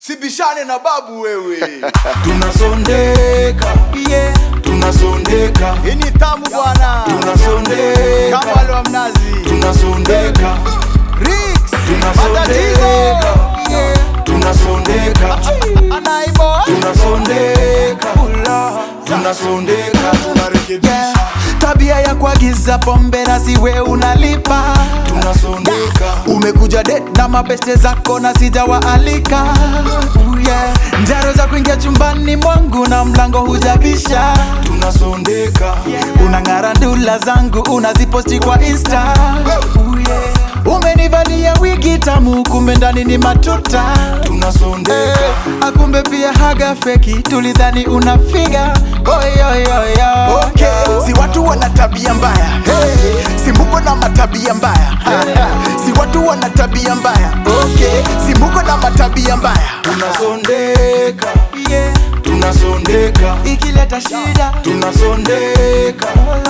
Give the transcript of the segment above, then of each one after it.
sibishane na babu wewe tunasondeka yeah. tunasondeka hii ni tamu bwana tunasondeka kama wale wa mnazi tunasondeka Rix, Tunasondeka. matatizo yeah. tunasondeka anaibo tunasondeka tunasondeka yeah. tabia ya kuagiza pombe na siwe unalipa tunasondeka umekuja det na mabeste zako na sijawaalika uh, yeah. njaro za kuingia chumbani mwangu na mlango hujabisha tunasondeka unang'ara ndula zangu unaziposti kwa insta uh, yeah. umenivalia wigi tamu kumbe ndani ni matuta tunasondeka Eh, akumbe pia haga feki tulidhani unafiga oyoyoyo okay. si watu wana tabia mbaya hey. si mbuko na matabia mbaya si watu wana tabia mbaya okay. si mbuko na matabia mbaya tunasondeka yeah. tunasondeka ikileta shida tunasondeka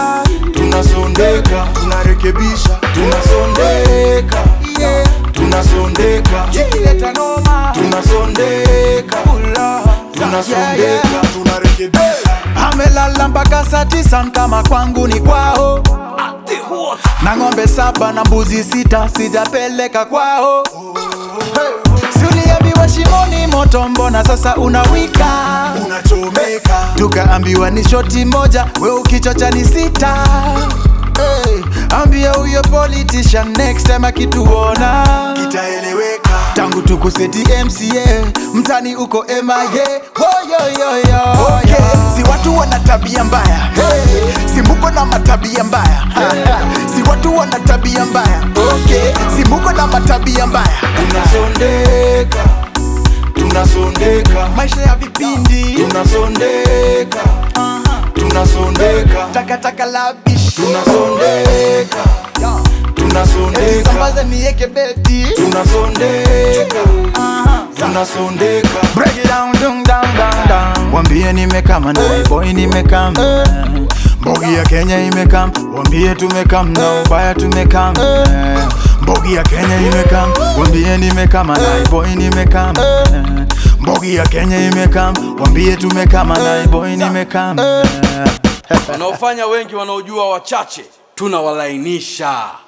tunasondeka tunarekebisha tunasondeka yeah. tunasondeka ikileta noma tunasondeka tunasondeka tunarekebisha amelala mpaka saa tisa kama kwangu ni kwao na ng'ombe saba na mbuzi sita sijapeleka kwao suliambiwa shimoni moto mbona sasa unawika unachomeka tukaambiwa ni shoti moja we ukichocha ni sita hey, ambia huyo politician next time akituona itaeleweka tangu tukuseti mca mtani uko mia woyoyoyo okay. si watu wana tabia mbaya hey. si mbuko na matabia mbaya si watu wana tabia mbaya okay. si mbuko na matabia mbaya tunasondeka tunasondeka maisha ya vipindi tunasondeka tunasondeka takataka labish tunasondeka tunasondeka sambaza nieke beti tunasondeka tunasondeka Break it down, dung, down, down, down. Wambie nimekam na boy nimekam Mbogi ya Kenya imekam Wambie tumekam na ubaya tumekam Mbogi ya Kenya imekam Wambie nimekam na boy nimekam Mbogi ya Kenya imekam Wambie tumekam na boy nimekam wanaofanya wengi wanaojua wachache tunawalainisha